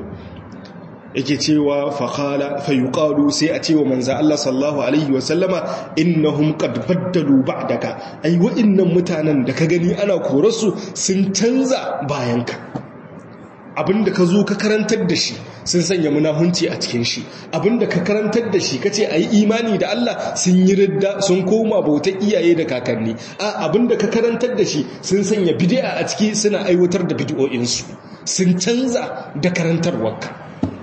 yake cewa faƙala fayuƙalu sai a cewa manza Allah sallahu Alaihi wasallama innahum qad baddalu ba'daka ai wa'innan mutanen da ka gani ana korarsu sun canza bayanka abinda ka zo ka karantar da shi sun sanya munahunci a cikin shi abinda ka karantar da shi kace ayi imani da Allah sun yi ridda sun koma bautar iyaye da kakanni a abinda ka karantar da shi sun sanya bid'a a ciki suna aiwatar da bid'o'insu sun canza da karantarwarka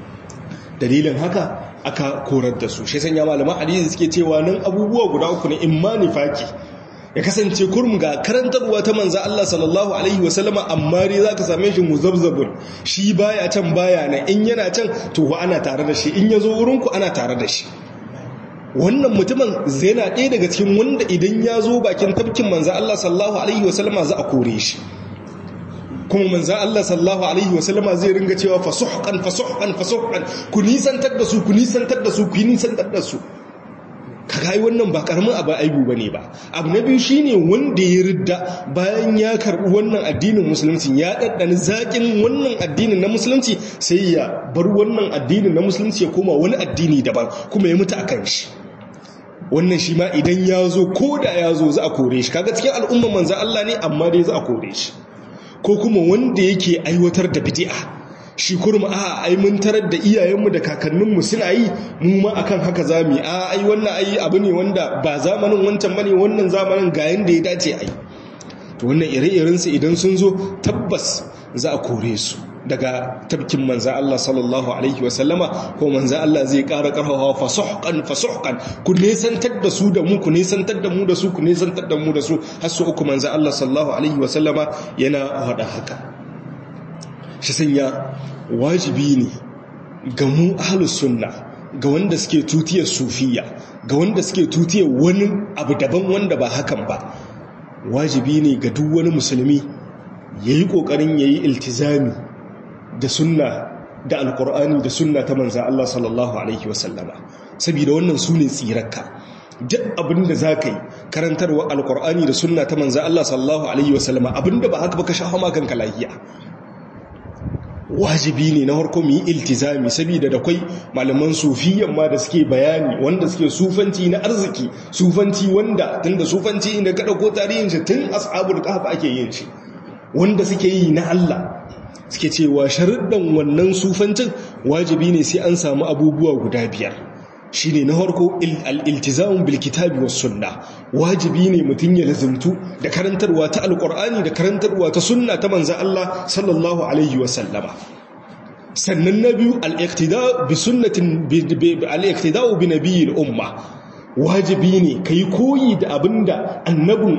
dalilin haka aka korar da su shi sanya malaman hadisi suke cewa nan abubuwa guda uku ne imma nifaki ya kasance kurum ga karantarwa ta manza Allah sallallahu alaihi wasallama amma dai zaka same shi muzabzabun shi baya can baya nan in yana can to wa ana tare da shi in yazo wurin ku ana tare da shi wannan mutumin zai na ɗaya daga cikin wanda idan ya zo bakin tafkin manza Allah sallallahu alaihi wasallama za a kore shi kuma manzan Allah sallallahu Alaihi wasallama zai ringa cewa fasuhkan fasuhkan fasuhkan ku nisantar da su ku nisantar da su ku nisantar da su ka kai wannan ba karamin abu aibu bane ba abu na biyu shine wanda ya ridda bayan ya karbi wannan addinin musulunci ya daddani zakin wannan addinin na musulunci sai ya bar wannan addinin na musulunci ya koma wani addini daban kuma ya mutu akan shi wannan shi ma idan ya zo ko da ya zo za a kore shi kaga cikin al'umman manzan Allah ne amma dai za a kore shi ko kuma wanda yake aiwatar da bid'a shi kurma a ai mun tarar da iyayenmu da kakanninmu suna yi mu ma akan haka zamu a ai wannan ai abu ne wanda ba zamanin wancan bane wannan zamanin ga yanda ya dace ai to wannan ire-iren su idan sun zo tabbas za a kore su daga tabkin manza Allah sallallahu alaihi wasallama ko manza Allah zai ƙara ƙarfafa fasuhqan fasuhqan ku nesantar da su da mu ku nesantar da mu da su ku nesantar da mu da su har su uku manza Allah sallallahu alaihi wasallama yana hada haka shi sanya wajibi ne ga mu ahlus sunna ga wanda suke tutiyar sufiya ga wanda suke tutiyar wani abu daban wanda ba hakan ba wajibi ne ga duk wani musulmi yayi kokarin yayi iltizami da sunna da alkur'ani da sunna ta manza Allah sallallahu alaihi wasallama saboda wannan su ne tsirarka duk abinda za ka yi karantarwa alkur'ani da sunna ta manza Allah sallallahu alaihi wasallama abinda ba haka ba ka shafa makanka lahiya wajibi ne na harko mu yi iltizami saboda da kwai malaman sufiyan ma da suke bayani wanda suke sufanci na arziki sufanci wanda tunda sufanci inda ka dauko tarihin shi tun ashabul kahf ake yin shi wanda suke yi na Allah suke cewa sharuɗan wannan sufancin wajibi ne sai an samu abubuwa guda biyar shi ne na harko al'iltizamun bilkitabi wa sunna wajibi ne mutum ya lazimtu da karantarwa ta alƙur'ani da karantarwa ta sunna ta manzan Allah sallallahu Alaihi wasallama sannan na biyu al'iktida'u bi nabiyin umma wajibi ne ka yi koyi da abin da annabin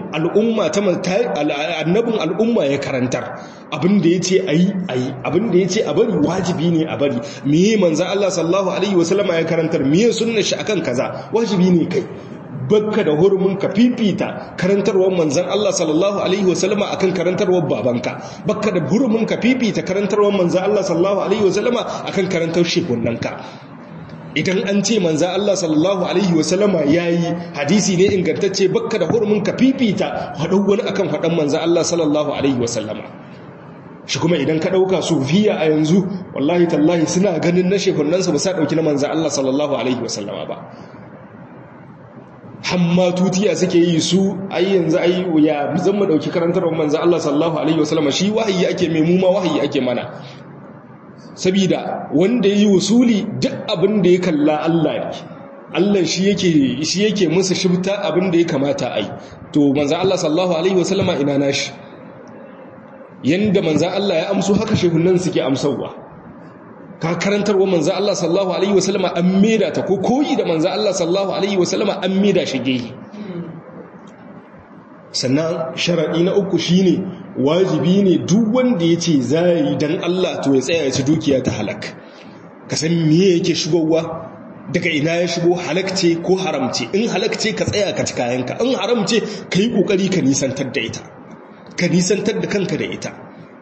al'umma ya karantar abin da ya ce a yi a yi abin da ya ce a bari wajibi ne a bari miye manzan Allah sallahu Alaihi wasallama ya karantar miye sunna shi akan kaza wajibi ne kai bakka da hurumin ka fifita karantarwar manzan Allah sallallahu alaihi wasallama akan karantarwar babanka bakka da hurumin ka fifita karantarwar manzan Allah sallallahu alaihi wasallama akan karantar shekunanka idan an ce manzan Allah sallallahu alaihi wasallama yayi hadisi ne ingantacce bakka da hurumin ka fifita haɗau wani akan faɗan manzan Allah sallallahu alaihi wasallama shi kuma idan ka ɗauka sufiya a yanzu wallahi tallahi suna ganin na shekunansa ba sa ɗauki na manzan Allah sallallahu alaihi wasallama ba hamma tutiya suke yi su ai yanzu ai ya zan mu dauki karantarwar manzo Allah sallallahu alaihi wasallam shi wahayi ake mai mu ma wahayi ake mana saboda wanda yayi usuli duk abin da ya kalla Allah ne Allah shi yake shi yake musu shibta abin da ya kamata ai to manzo Allah sallallahu alaihi wasallam ina nashi yanda manzo Allah ya amso haka shehunan suke amsawa ka karantarwa manzo Allah sallallahu alaihi wasallama an meda ta ko koyi da manzo Allah sallallahu alaihi wasallama an meda shi gehi sannan sharadi na uku shine wajibi ne duk wanda yace zai dan Allah to ya tsaya ya ci dukiya ta halak ka san me yake shigowa daga ina ya shigo halakce ko haramce in halakce ka tsaya ka ci kayanka in haramce kai kokari ka nisantar da ita ka nisantar da kanka da ita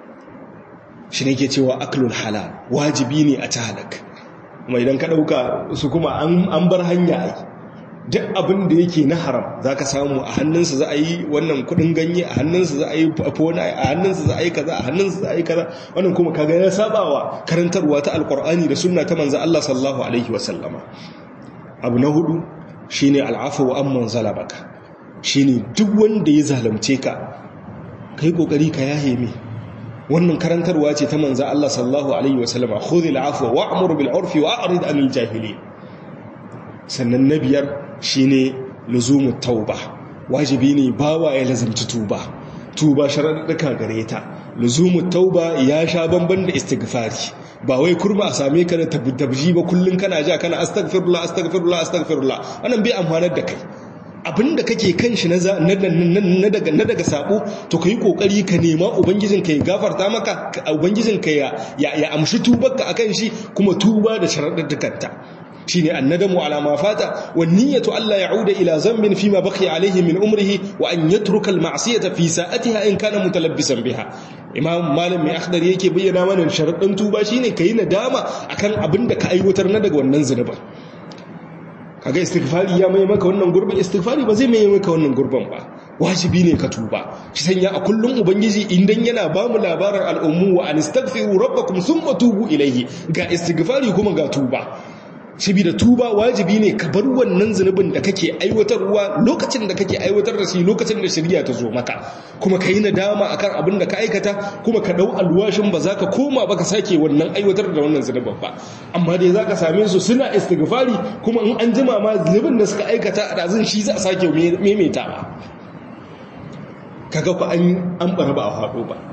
shi ne ke cewa aklul halal wajibi ne a ta halak kuma idan ka ɗauka su kuma an bar hanya ai duk abin da yake na haram za ka samu a hannunsa za a yi wannan kudin ganye a hannunsa za a yi fona a hannunsa za a yi kaza a hannunsa za a yi kaza wannan kuma kaga ya sabawa karantarwa ta alkur'ani da sunna ta manzo Allah sallallahu alaihi wasallama abu na hudu shine al'afu wa amman zalabaka shine duk wanda ya zalunce ka kai kokari ka yahe mai wannan karantarwa ce ta manza Allah sallallahu alaihi wasallama khudhil afwa wa'mur bil urfi wa'rid anil jahilin sannan na biyar shine luzumut tauba wajibi ne bawa ya lazimci tuba tuba sharaɗuka gare ta luzumut tauba ya sha bamban da istighfari ba wai kurma a same ka da tabji ba kullun kana ja kana astaghfirullah astaghfirullah astaghfirullah wannan bai amfanar da kai abinda kake kan shi na daga sabo to ka yi kokari ka nema ubangijinka ya gafarta maka ubangijinka ya amshi tubarka akan shi kuma tuba da sharaɗaɗɗukanta shi ne annadamu ala ma fata wa niyyatu Allah ya'uda ila zambin fima baqiya alaihi min umrihi wa an yatruka al-ma'siyata fi sa'atiha in kana mutalabbisan biha imam malam mai akhdar yake bayyana mana sharaɗin tuba shine kai nadama akan abin da ka aiwatar na daga wannan zunuban kaga istighfari ya mai maka wannan gurbin istighfari ba zai mai maka wannan gurbin ba wajibi ne ka tuba shi sanya a kullum ubangiji idan yana ba mu labarin al'ummu wa an istaghfiru rabbakum thumma tubu ilayhi ga istighfari kuma ga tuba da tuba wajibi ne ka bar wannan zunubin da kake aiwatarwa lokacin da kake aiwatar da shi lokacin da shirya ta zo maka kuma ka yi nadama akan abin da ka aikata kuma ka dau alwashin ba za ka koma ba ka sake wannan aiwatar da wannan zunubin ba amma dai za ka same su suna istighfari kuma in an jima ma zunubin da suka aikata a ɗazin shi za a sake maimaitawa kaga ku an an bara ba a faɗo ba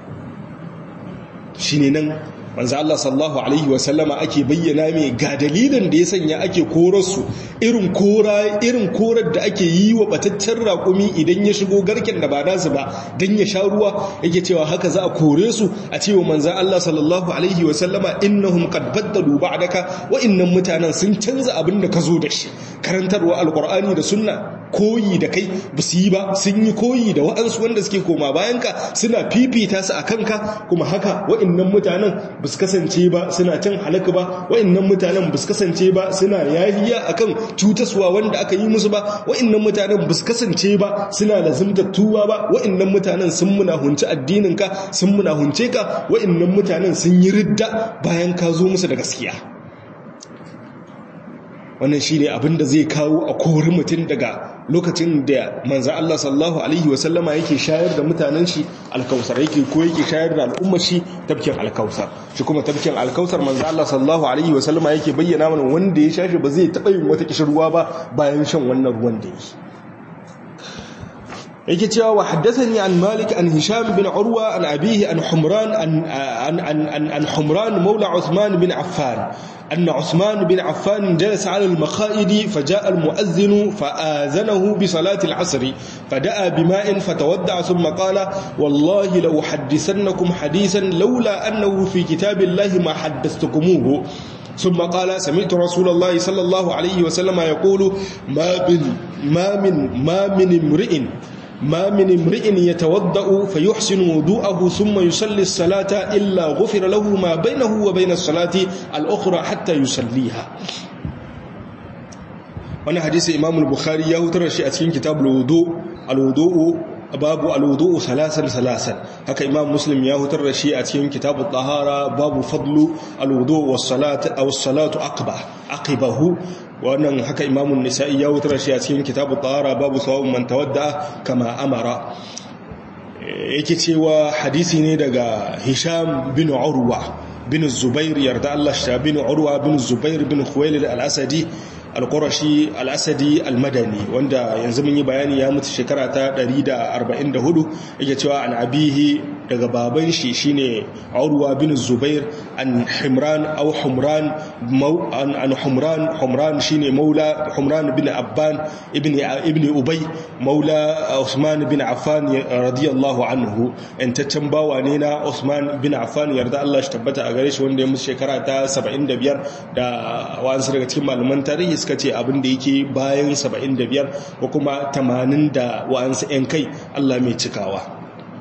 shine nan manzo Allah sallallahu alaihi wasallama ake bayyana mai ga dalilin da ya sanya ake korarsu irin kora irin korar da ake yi wa bataccen raƙumi idan ya shigo garken da ba nasu ba dan ya sha ruwa yake cewa haka za a kore su a cewa manzo Allah sallallahu alaihi wasallama innahum qad baddalu ba'daka wa innan mutanen sun canza abin da ka zo da shi karantarwa alqur'ani da sunna koyi da kai ba su yi ba sun yi koyi da wa'ansu wanda suke koma bayanka suna fifita su a kanka kuma haka wa'innan mutanen ba su kasance ba suna cin halaka ba wa'innan mutanen ba su kasance ba suna yahiya akan cutaswa wanda aka yi musu ba wa'innan mutanen ba su kasance ba suna lazimtar tuba ba wa'innan mutanen sun munahunci addininka sun munahunce ka wa'innan mutanen sun yi ridda bayan ka zo musu da gaskiya wannan shi ne abinda zai kawo a kori mutum daga lokacin da manzan Allah sallallahu Alaihi wasallama yake shayar da mutanen shi alkausar yake ko yake shayar da al'ummar shi tafkin alkausar shi kuma tafkin alkausar manzan Allah sallallahu Alaihi wasallama yake bayyana mana wanda ya shashi ba zai taɓa yin wata kishirwa ba bayan shan wannan ruwan da yi yake cewa wa haddathani an malik an hisham bin urwa an abihi an humran an an an humran maula uthman bin affan أن عثمان بن عفان جلس على المخائد فجاء المؤذن فآذنه بصلاة العصر فدعا بماء فتودع ثم قال والله لو حدثنكم حديثا لولا أنه في كتاب الله ما حدثتكموه ثم قال سمعت رسول الله صلى الله عليه وسلم يقول ما بن ma min ma min imri'in ما من امرئ يتوضأ فيحسن وضوءه ثم يصلي الصلاة إلا غفر له ما بينه وبين الصلاة الأخرى حتى يصليها وانا حديث إمام البخاري يهتر شيء أتكين كتاب الوضوء الوضوء babu alwudu salasan salasan haka imam muslim ya hutar da shi a cikin kitabut tahara babu fadlu alwudu was salatu aw salatu aqba aqibahu wannan haka imam an-nisa'i ya hutar da shi a cikin kitabut tahara babu sawab man tawadda kama amara yake cewa hadisi ne daga hisham bin urwa bin zubair yarda Allah shi bin urwa bin zubair bin khuwailid al-asadi al-qurashi al-asadi al-madani wanda yanzu mun yi bayani ya mutu shekara ta 144 yake cewa an abihi daga baban shi shine urwa bin zubair an himran aw humran an humran humran shine maula humran bin abban ibn ibn ubay maula usman bin affan radiyallahu anhu intaccen bawa ne na usman bin affan yarda Allah shi tabbata a gare shi wanda ya mutu shekara ta 75 da wasu daga cikin malaman tarihi suka ce abin da yake bayan 75 ko kuma 80 da wa'ansu 'yan kai Allah mai cikawa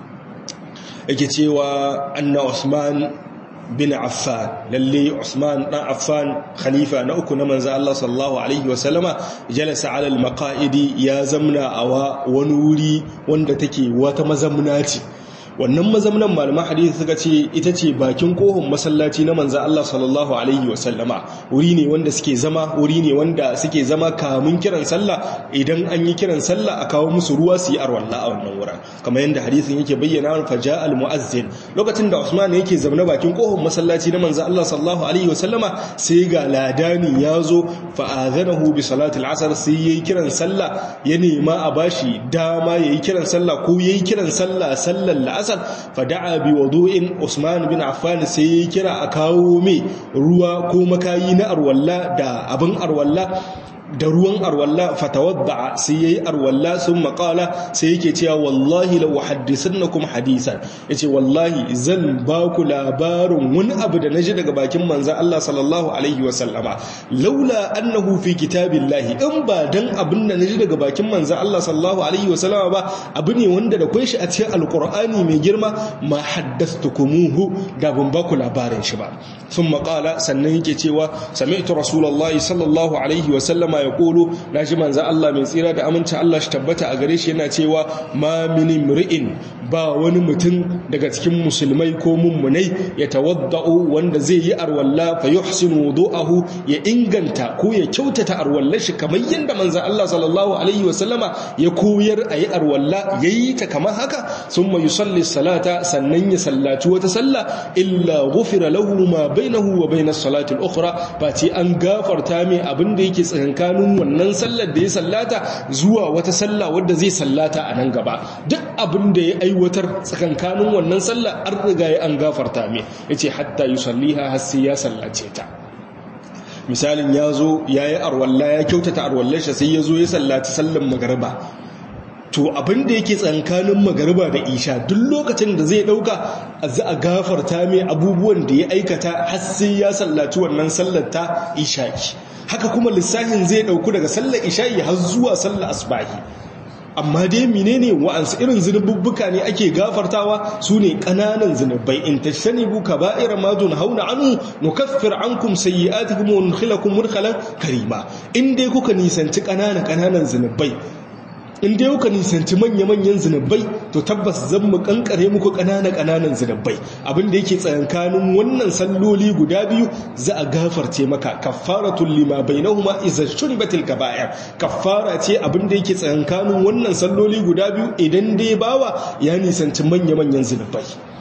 yake cewa anna Usman bin Affan lalle Usman dan Affan khalifa na uku na manzo Allah sallallahu alaihi wasallama jalasa ala al-maqaidi ya zamna a wani wuri wanda take wata mazamna ce wannan mazamnan malaman hadisi suka ce ita ce bakin kohon masallaci na manzan Allah sallallahu alaihi wasallama wuri ne wanda suke zama wuri ne wanda suke zama kamun kiran sallah idan an yi kiran sallah a kawo musu ruwa su yi arwalla a wannan wurin kamar yadda hadisin yake bayyana fa ja al muazzin lokacin da Usman yake zaune bakin kohon masallaci na manzan Allah sallallahu alaihi wasallama sai ga ladani ya zo fa azanahu bi salati al-asr sai yayi kiran sallah ya nema a bashi dama yayi kiran sallah ko yayi kiran sallah sallar la'asar fada'a bi wudu'in Usman bin Affan sai ya kira a kawo mai ruwa ko makayi na arwalla da abin arwalla da ruwan arwalla fatawadda sai yayi arwalla sun makala sai yake cewa wallahi law hadithannakum hadisan yace wallahi zan ba ku labarin wani abu da naji daga bakin manzon Allah sallallahu alaihi wa sallama laula annahu fi kitabillahi in ba dan abin da naji daga bakin manzon Allah sallallahu alaihi wa sallama ba abu ne wanda da kai shi a cikin alqur'ani mai girma ma haddathtukumuhu da ban ba ku labarin shi ba sun makala sannan yake cewa sami'tu rasulullahi sallallahu alaihi wa sallama ya kolo na ji manzan Allah mai tsira da aminci Allah shi tabbata a gare shi yana cewa ma mini mri'in ba wani mutum daga cikin musulmai ko mummunai ya tawadda'u wanda zai yi arwalla fa yuhsinu wudu'ahu ya inganta ko ya kyautata arwallar shi kamar yadda manzan Allah sallallahu alaihi wa sallama ya koyar a yi arwalla yayi ta kamar haka summa yusalli salata sannan ya sallaci wata sallah illa ghufira lahu ma bainahu wa bainas salati al-ukhra ba ce an gafarta mai abin da yake tsakankanin wannan sallar da ya sallata zuwa wata sallah wadda zai sallata a nan gaba duk abin da ya aiwatar tsakankanin wannan sallar an riga ya an gafarta mai yace hatta yusalliha har sai ya sallace ta misalin ya zo ya yi arwalla ya kyautata arwallar shi sai ya zo ya sallaci sallar magariba to abin da yake tsankanin magariba da isha duk lokacin da zai dauka za a gafarta mai abubuwan da ya aikata har sai ya sallaci wannan sallar ta isha'i haka kuma lissafin zai dauku daga sallar isha'i har zuwa sallar asbahi amma dai menene wa'ansu irin zunububbuka ne ake gafartawa su ne ƙananan zunubai in tashtanibu kaba'ira ma hauna anhu nukaffir ankum sayyi'atikum wa nudkhilakum mudkhalan karima in dai kuka nisanci ƙananan ƙananan zunubai in dai kuka nisanci manya-manyan zunubai to tabbas zan mu kankare muku ƙananan-ƙananan zunubai abinda yake tsayankanin wannan salloli guda biyu za a gafarce maka kaffaratul lima bainahuma idza shuribatil kaba'ir kaffara ce abinda yake tsayankanin wannan salloli guda biyu idan dai bawa ya nisanci manya-manyan zunubai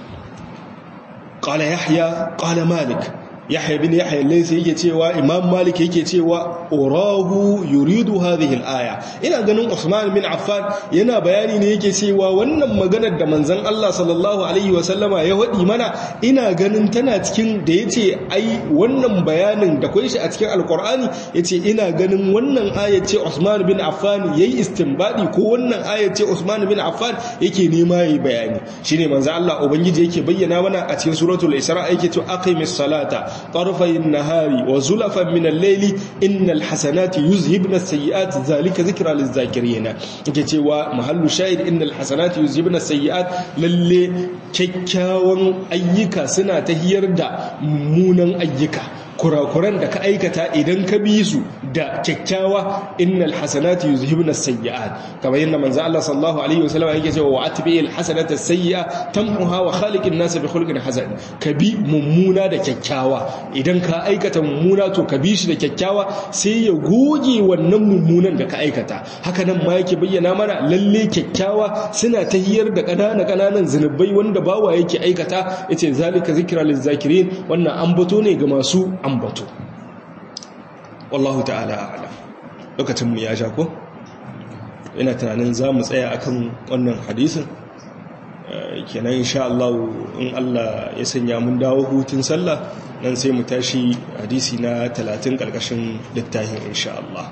qala yahya qala malik yahya bin yahya laysa yake cewa imam malik yake cewa urahu yuridu hadhihi al-aya ina ganin usman bin affan yana bayani ne yake cewa wannan maganar da manzon Allah sallallahu alaihi wa sallama ya wadi mana ina ganin tana cikin da yace ai wannan bayanin da kai shi a cikin alqur'ani yace ina ganin wannan ayat ce usman bin affan yayi istinbadi ko wannan ayat ce usman bin affan yake nema yayi bayani shine manzon Allah ubangiji yake bayyana mana a cikin suratul isra yake cewa aqimis salata طرفي النهار وزلفا من الليل إن الحسنات يذهبن السيئات ذلك ذكرى للذاكرين cewa mahallu shahid innal hasanati yuzhibna sayyi'at lalle kyakkyawan ayyuka suna tahiyar da mummunan ayyuka kurakuran da ka aikata idan ka bi su da kyakkyawa innal hasanati yuzhibna sayyi'at kamar yadda manzo Allah sallallahu alaihi wasallam yake cewa wa atbi'il hasanata sayyi'a tamhuha wa khaliqin nas bi khuluqin hasan ka bi mummuna da kyakkyawa idan ka aikata mummuna to ka bi shi da kyakkyawa sai ya goge wannan mummunan da ka aikata haka nan ma yake bayyana mana lalle kyakkyawa suna tahiyar da kanana kananan zinubai wanda bawa yake aikata yace zalika zikra lizakirin wannan ambato ne ga masu ambato wallahu ta'ala a'lam lokacin mu ya ja ko ina tunanin za mu tsaya akan wannan hadisin kenan insha Allah in Allah ya sanya mun dawo hutun sallah nan sai mu tashi hadisi na 30 karkashin littafin insha Allah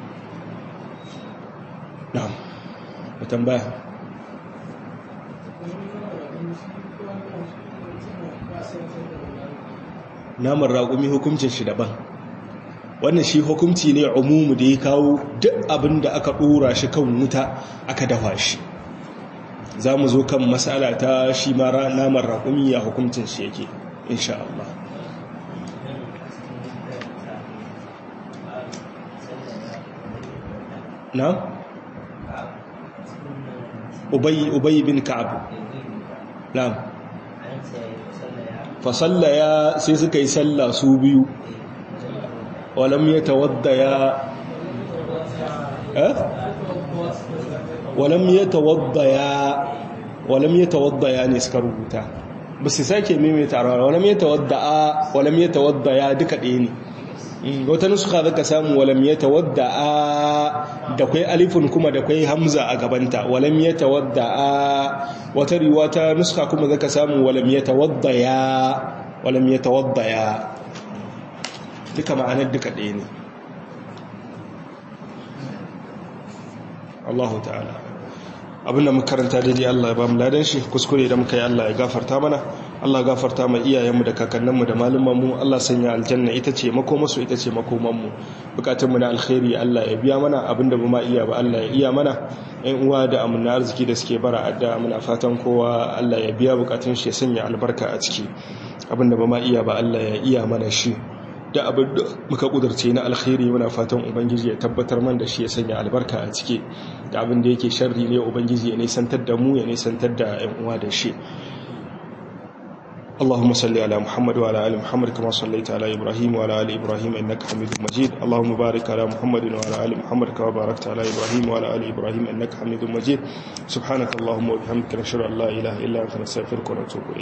na'am mu tambaya naman raƙumi hukuncin shi daban wannan shi hukunci ne umumu da ya kawo duk abin da aka ɗora shi kan wuta aka dafa shi za mu zo kan matsala ta shi mara naman raƙumi ya hukuncin shi yake insha Allah na? ubayi bin ka'ab na fasallaya sai suka yi sallah su biyu walam ya tawadda ya eh walam ya tawadda ya walam ya tawadda ya ne suka rubuta ba su sake maimaita a walam ya tawadda a walam ya tawadda ya duka ɗaya ne wata nuska zaka samu walam ya tawadda a da kwai alifin kuma da kwai hamza a gabanta walam ya tawadda a wata riwata nuska kuma zaka samu walam ya tawadda ya walam ya tawadda ya duka ma'anar duka ɗaya ne Allahu ta'ala abinda muka karanta daidai Allah ya ba mu ladan shi kuskure da muka yi Allah ya gafarta mana Allah ya gafarta mai iyayenmu da kakanninmu da malumanmu Allah sanya aljanna ita ce makomasu ita ce makomanmu bukatunmu na alkhairi Allah ya biya mana abinda ba ma iya ba Allah ya iya mana ƴan uwa da amina arziki da suke bara adda muna fatan kowa Allah ya biya bukatun shi ya sanya albarka a ciki abinda ba ma iya ba Allah ya iya mana shi da abin da muka kudurce na alkhairi muna fatan ubangiji ya tabbatar man da shi ya sanya albarka a ciki da abin da yake sharri ne ubangiji ya nisantar da mu ya nisantar da yan uwa da shi اللهم صل على محمد وعلى ال محمد كما صليت على ابراهيم وعلى ال ابراهيم انك حميد مجيد اللهم بارك على محمد وعلى ال محمد كما باركت على ابراهيم وعلى ال ابراهيم انك حميد مجيد سبحانك اللهم وبحمدك نشهد ان لا اله الا انت نستغفرك ونتوب اليك